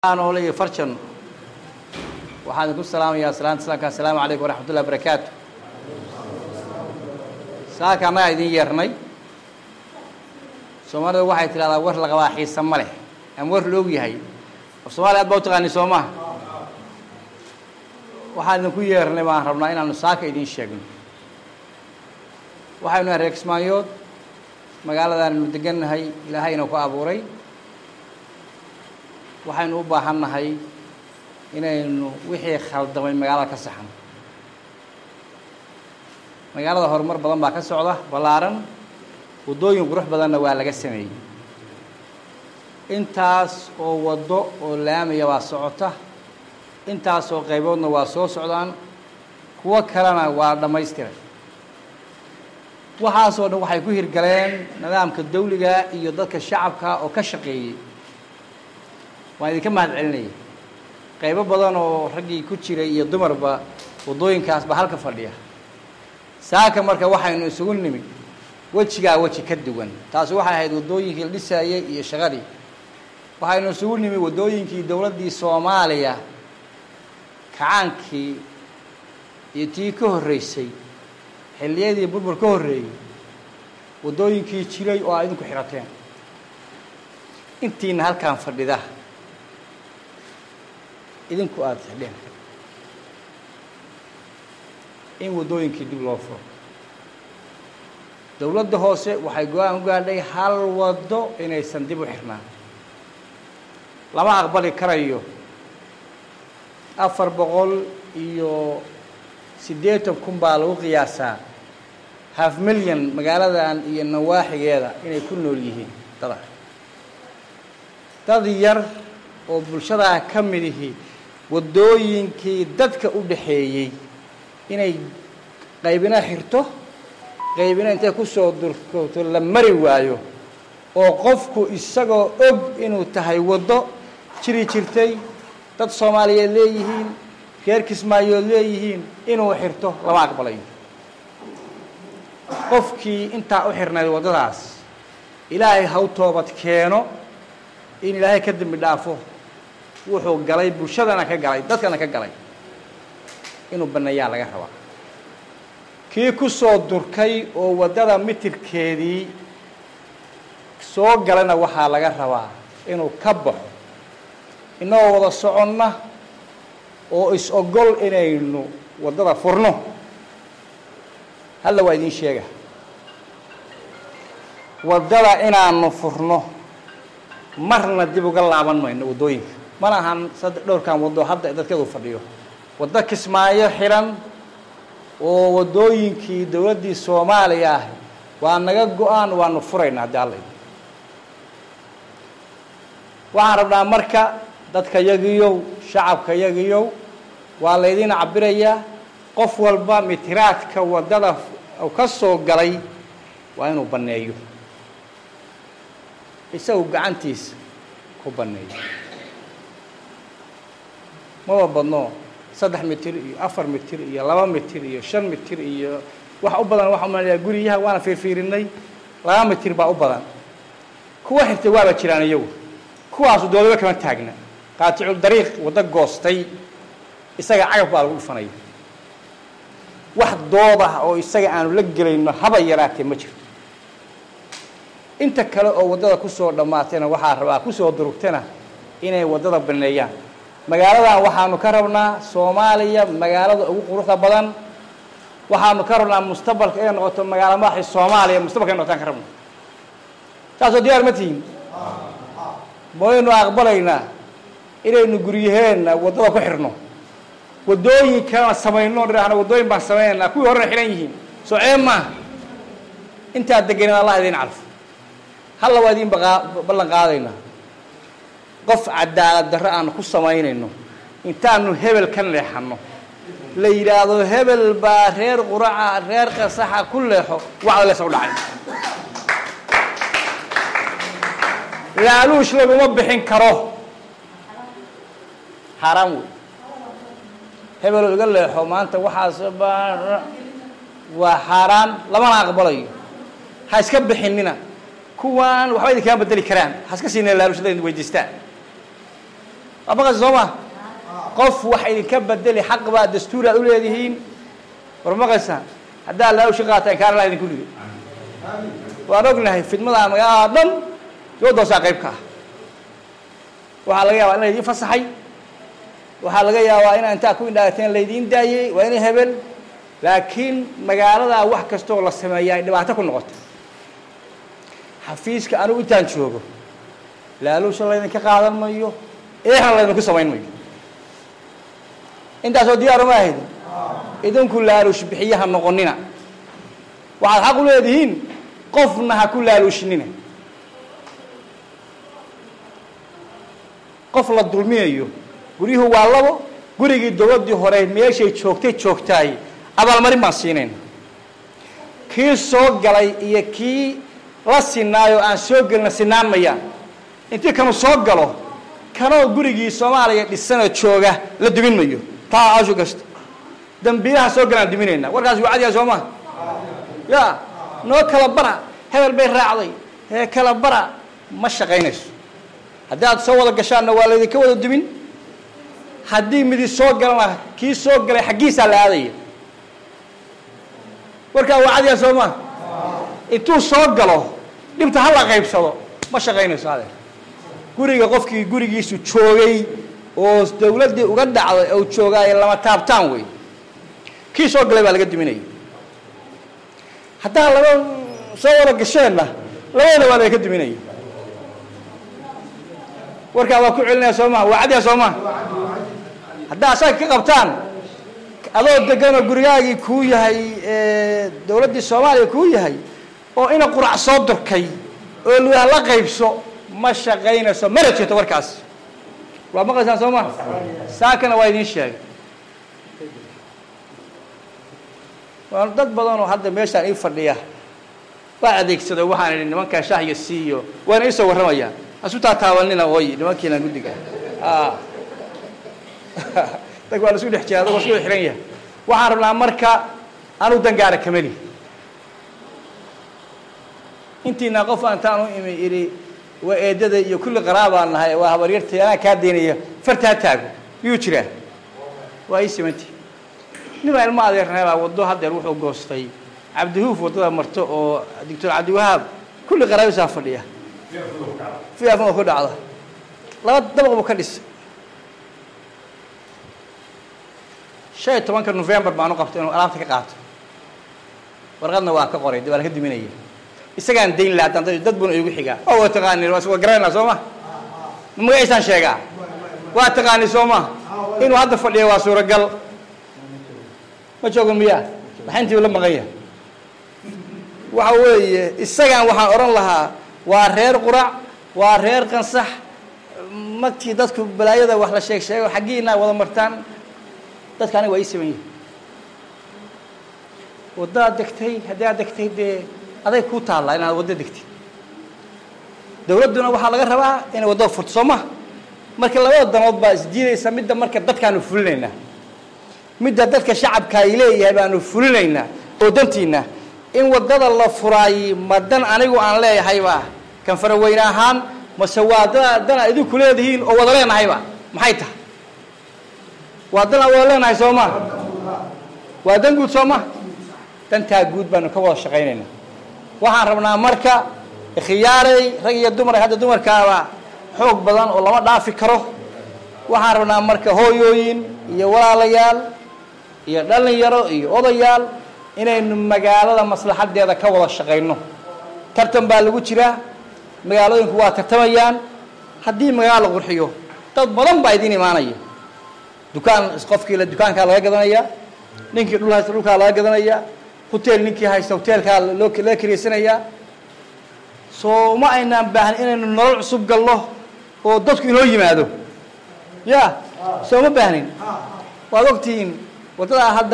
noole iyo farjan waxaan idinku salaamayaa salaanta islaamka assalaamu calaykum waraxmat ullahi barakaatu saaka annagaa idin yeernay soomaalida waxay tidhahdaa war la qabaa xiisa ma leh ama war loog yahay of somaaliya aad baa u taqaani soo maha waxaan idinku yeernay baan rabnaa inaanu saaka idiin sheegno waxaynu nahay reer kismaayood magaaladaannu degannahay ilaahayna ku abuuray waxaynu u baahan nahay inaynu wixii khaldamay magaalada ka saxno magaalada horumar badan baa ka socda ballaaran waddooyin qurux badanna waa laga sameeyey intaas oo waddo oo laamaya waa socota intaas oo qayboodna waa soo socdaan kuwo kalena waa dhammaystiray waxaasoo dhan waxay ku hirgaleen nidaamka dawliga iyo dadka shacabka oo ka shaqeeyey waan idinka mahad celinaya qaybo badan oo raggii ku jiray iyo dumarba waddooyinkaas baa halka fadhiya saaka marka waxaynu isugu nimid wejigaa weji ka duwan taasi waxay ahayd waddooyinkii la dhisaayey iyo shaqadii waxaynu isugu nimid waddooyinkii dowladdii soomaaliya kacaankii iyo tii ka horreysay xilliyadii burbur ka horreeyey waddooyinkii jiray oo aa idinku xidhateen intiina halkaan fadhida idinku aada xidheen in waddooyinkii dib loo furo dowladda hoose waxay go-aan u gaadhay hal waddo inaysan dib u xirnaan lama aqbali karayo afar boqol iyo siddeetan kun baa lagu qiyaasaa half milyan magaaladan iyo nawaaxigeeda inay ku nool yihiin dada dad yar oo bulshadaa ka mid ihi waddooyinkii dadka u dhaxeeyey inay qaybina xirto qaybina intay kusoo durkoto la mari waayo oo qofku isagoo og inuu tahay waddo jiri jirtay dad soomaaliyeed leeyihiin reer kismaayood leeyihiin inuu xirto lama aqbalayo qofkii intaa u xirnayd waddadaas ilaahay haw toobad keeno in ilaahay ka dembi dhaafo wuxuu galay bulshadana ka galay dadkana ka galay inuu banneeyaa laga rabaa kii ku soo durkay oo waddada mitirkeedii soo galana waxaa laga rabaa inuu ka baxo innagoo wada soconna oo is-ogol inaynu waddada furno halla waa idiin sheega waddada inaanu furno marna dib uga laaban mayno waddooyinka mana ahan saddex dhowrkan waddo hadda dadkeedu fadhiyo waddo kismaayo xiran oo waddooyinkii dowladdii soomaaliya ah waa naga go-aan waanu furaynaa haddii alla waxaan rabnaa marka dadka yagiyow shacabka yagiyow waa laydin cabirayaa qof walba mitiraadka waddada ka soo galay waa inuu banneeyo isagu gacantiisa ku banneeyo maba badno saddex mitir iyo afar mitir iyo laba mitir iyo shan mitir iyo wax u badan waxaa umalayaa guriyaha waana fiirfiirinay laba mitir baa u badan kuwa xirtay waaba jiraan iyagu kuwaasu doodaba kama taagna qaaticu dariiq waddo goostay isaga cagaf baa lagu dhufanaya wax dood ah oo isaga aanu la gelayno haba yaraatee ma jirto inta kale oo waddada kusoo dhammaatayna waxaa rabaa kusoo durugtana inay waddada baneeyaan magaaladan waxaanu ka rabnaa soomaaliya magaalada ugu quruxda badan waxaanu ka rabnaa mustaqbalka inay noqoto magaalo madaxii soomaaliya mustaqbalka inay noqotaan ka rabna saasoo diyaar ma tihin maynu aqbalaynaa inaynu guryaheenna waddada ku xirno waddooyin kalena samayno dhahno waddooyin baan samaynaynaa kuwii horena xihan yihiin soo ceeb maaha intaad deganeed allah idiin calfo halla waa idiin ballan qaadaynaa qof cadaalad darro aanu ku samaynayno intaanu hebel ka leexanno la yidhaahdo hebel baa reer quraca reer qasaxa ku leexo wacda leesa u dhacay laaluush laguma bixin karo xaaraan wey hebeloo iga leexo maanta waxaas waa xaaraan lamana aqbalayo ha iska bixinina kuwaan waxba idin kama bedeli karaan ha iska siineen laaluush hadday weydiistaan waa maqas soo ma qof wax idinka bedeli xaq baa dastuur aad u leedihiin war maqaysa haddaa laalushi qaataan kaana laa idinku rido waan ognahay fidmadaa magaalada dhan dowladda hoosaa qayb ka ah waxaa laga yaabaa in laydiin fasaxay waxaa laga yaabaa inaa intaa ku indhaagateen laydiin daayey waa inay hebel laakiin magaaladaa wax kastooo la sameeyaa ay dhibaato ku noqoto xafiiska anigu intaan joogo laaluusha laydinka qaadan mayo eexna laydinku samayn mayo intaasoo diyaar uma ahayd idinku laaluush bixiyaha noqonina waxaad xaq u leedihiin qofna ha ku laaluushinina qof la dulminayo guryuhu waa labo gurigii dowladdii hore meeshay joogtay joogtaay abaalmarin baan siinayna kii soo galay iyo kii la sinaayoo aan soo gelina sinaan mayaan intii kanu soo galo kanoo gurigii soomaaliya dhisanoo jooga la dumin mayo taa ashu gasta dambiilaha soo galaan duminaynaa warkaas waa cadiyaa soo maa ya noo kala bara hebel bay raacday hee kala bara ma shaqaynayso haddii aad soo wada gashaanna waa laydinka wada dumin haddii midi soo galana kii soo galay xaggiisaa la aadaya warkaa waa cadiyaa soo maa intuu soo galo dhibta ha la qaybsado ma shaqaynayso adeer guriga qofkii gurigiisu joogay oo dawladdii uga dhacday ou joogaaye lama taabtaan wey kii soo galay baa laga duminaya haddaa laba soo wada gasheenna labadana waa laga duminaya warkaa waa ku celinaya soo maha waa cadiya soo maha haddaa asaga ka qabtaan adoo deganoo gurigaagii kuu yahay dawladdii soomaaliya kuu yahay oo ina qurac soo durkay oo lugaha la qaybso ma shaqaynayso mana jirto warkaas waa maqlaysaan soo maha saakana waa idiin sheegay waa dad badan oo hadda meeshaan ii fadhiya waa adeegsado waxaan idhi nimankaa shahya siiyo waana iisoo warramayaan asu taataabanina oy nimankiina guddiga dag waa la isku dhex jira adagoo isku xiran yahay waxaan rabnaa marka anu dangaara kameli intiina qof aantaan u imi idhi waa eedada iyo kulli qaraabaan nahay waa habaryartay anaa kaa daynaya fartaa taago miyuu jiraa waa ii simanti ninbaa ilmo adeernaybaa waddo haddeer wuxuu goostay cabdihuuf waddada marto oo doctor cabdiwahaab kulli qaraabisaa fadhiya fiafma ku dhacda laba dabaq buu ka dhisay shan iyo tobanka novembar baanu qabtay inuu alaabta ka qaato warqadna waa ka qoray waa la ka duminaya isagaan dayn laha haddaan dad buna igu xigaa oo waa taqaani waa garanayna soo ma magaciisaan sheegaa waa taqaani soo ma inuu hadda fadhiya waa suuragal ma joogo miyaa maxayntii la maqanya waxa weeye isagaan waxaan odhan lahaa waa reer qurac waa reer qansax magtii dadku balaayada wax la sheeg sheego xaggiina wada martaan dadka aniga waa ii siman yihi waddaad degtay haddii aad degtay dee aday kuu taallaa inaad waddo degtid dawladduna waxaa laga rabaa inay waddada furto soo ma marka labada danood baa isdiidaysa midda marka dadkaanu fulinaynaa midda dadka shacabka ay leeyahay baanu fulinaynaa oo dantiina in waddada la furaayey ma dan anigu aan leeyahayba kan faraweyne ahaan mase waa da dana idinku leedihiin oo wada leenahayba maxay tahay waa dan aan wada leenahay soo ma waa dan guud soo ma dantaa guud baanu ka wada shaqaynayna waxaan rabnaa marka khiyaarey rag iyo dumar hadda dumarkaaba xoog badan oo lama dhaafi karo waxaan rabnaa marka hooyooyin iyo walaalayaal iyo dhalinyaro iyo odayaal inaynu magaalada maslaxadeeda ka wada shaqayno tartan baa lagu jiraa magaalooyinku waa tartamayaan haddii magaalo la qurxiyo dad badan baa idiin imaanaya dukaan qofkii dukaankaa laga gadanaya ninkii dhul haysta dhulkaa laga gadanaya hotel ninkii haysta hoteelkaa loo laga kiraysanayaa soo ma aynaan baahan inaynu nolol cusub galno oo dadku inoo yimaado ya soo ma baahnin waad ogtihiin waddadaa hadda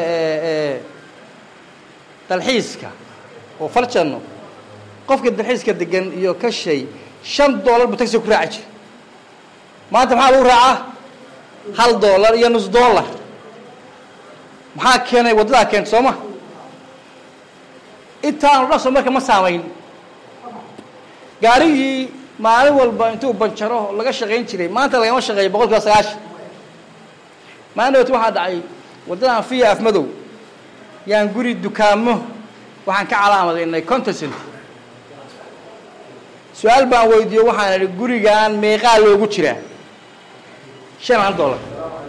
dalxiiska oo farjanno qofka dalxiiska degan iyo ka shay shan dollar buu taxi ku raaci jira maanta maxaa lagu raacaa hal dollar iyo nus dollar maxaa keenay waddadaa keenta soo ma intaanu dhan soo marka ma saamayn gaarigii maalin walba intuu banjaro laga shaqayn jiray maanta lagama shaqeeyo boqol kiiba sagaashan maalin dhawt waxaa dhacay waddadan fiya afmadow yaan guri dukaamo waxaan ka calaamadaynay contestant su-aal baan weydiiyo waxaan idhi gurigan meeqaa loogu jiraa shan hal dollar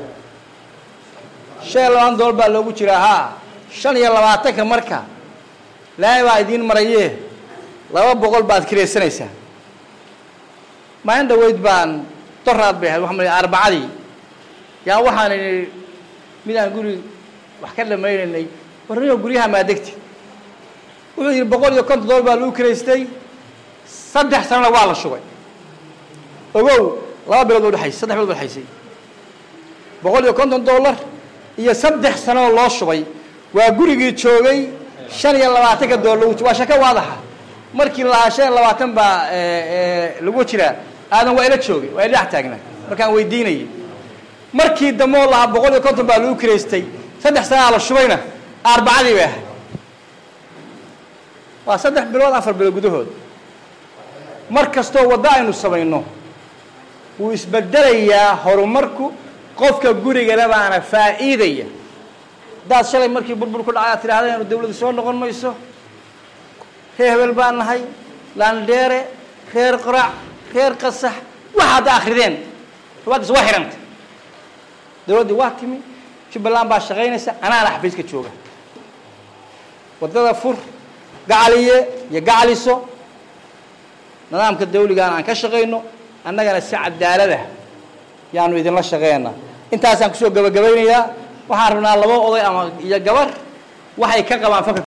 shan iyo labaatan dollar baa loogu jiraa haa shan iyo labaatanka marka laami baa idiin marayee laba boqol baad kiraysanaysaa maalin dhaweyd baan doraad bay ahayd waxaan malay arbacadii yaa waxaan idhi midaan guri wax ka dhamaynaynay warniyo guryaha maadegti wuxuu yidhi boqol iyo konton dollar baa lagu kiraystay saddex sanona waa la shubay ogow laba bilood ba udhexaysay saddex bilood ba udhexaysay boqol iyo konton dollar iyo saddex sanoo loo shubay waa gurigii joogay shan iyo labaatanka dollar lagu waa shaka waadaxa markii lahaa shan iyo labaatan baa lagu jiraa aadan waa ila joogay waa ila dhex taagnaa markaan weydiinayay markii dambe oo lahaa boqol iyo konton baa lagu kiraystay saddex sanaa la shubayna arbacadii bay ahayd waa saddex bilood afar bilood gudahood mar kastoo waddo aynu samayno wuu isbedelayaa horumarku qofka gurigana baana faa'iidaya haddaad shalay markii burbur ku dhacay aad tidhahda inu dawladdu soo noqon mayso reer hebel baan nahay laandheere reer qorac reer qasax waxa hadda akrideen rubaaddiis waa xidhantay dawladdii waa timi jubbaland baa shaqaynaysa anaana xafiiska jooga waddada fur gacaliye iyo gacaliso nidaamka dawligaana aan ka shaqayno annagana si cadaalada yaanu idinla shaqeynaa intaasaan kusoo gabagabaynayaa waxaan rabnaa laba oday ama iyo gabar waxay ka qabaan fakr